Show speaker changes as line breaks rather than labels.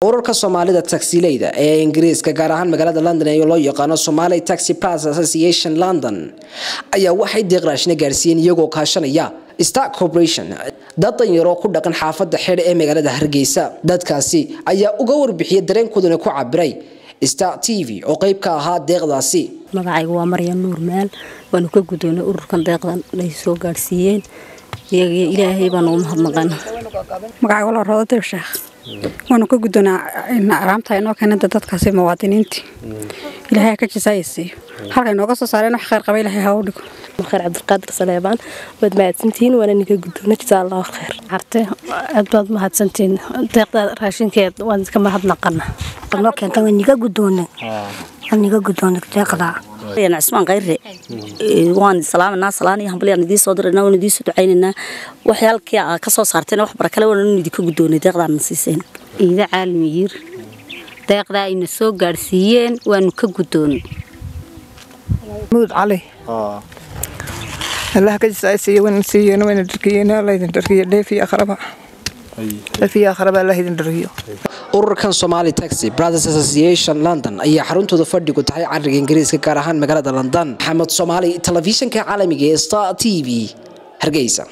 ururka soomaalida taxileyda ee ingiriiska gaar ahaan magaalada london ee loo yaqaano somali taxi plus association london ayaa waxay deeq raashina gaarsiiyeen iyagoo kaashanaya star corporation dad danyaroo ku dhaqan xaafada xidh ee magaalada hargeysa dadkaasi ayaa uga warbixiyay dareenkoodana ku cabiray star t v oo qeyb ka ahaa deeqdaasi
magacayga waa maryan nuur maal waanu ka gudoonay ururkan deeqdan ay soo gaadhsiiyeen iyaga ilaahay baanu u mahadnaqana
magacayga walaa roodadib sheekh waanu ka guddoonaa araamta inoo keenada dadkaasi muwaadiniintii ilaahay ha ka jisaayasiiyo halkay nooga soo saareen wax khayr qaba ilaahay ha u dhigo
khayr cabdiqaadir saleebaan waad mahadsantihiin waana ninka guddoona jazaa allahu khayr
carte aad baad mahadsantihiin deeqda raashinkeed waan iska mahadnaqana
noo keenta waa niga guddoona waa niga guddoona deeqda
cismaan khayre waan salaamanaa salaan iyo hambalyaan idiin soo diraynaa waan idiin soo ducaynaynaa waxyaalkii aa ka soo saarteen wax barakale waan idinka guddoonay deeqdaana siiseen
ciide caalmiyir deeqdaa ayna soo gaadhsiiyeen waanu ka guddoonay
mudud cali allah ka jisaaysiiyo wayna siiyeen wayna dharkiyeen allah idin dharkiyo dheefiyo akhraba dheefiyo akhraba allah idin dharkiyo
ururkan somali taxi brothers association london ayaa xaruntooda fadhigu tahay cariga ingiriiska gaar ahaan magaalada london maxamed soomaali telefishinka caalamiga ee star t v hargeysa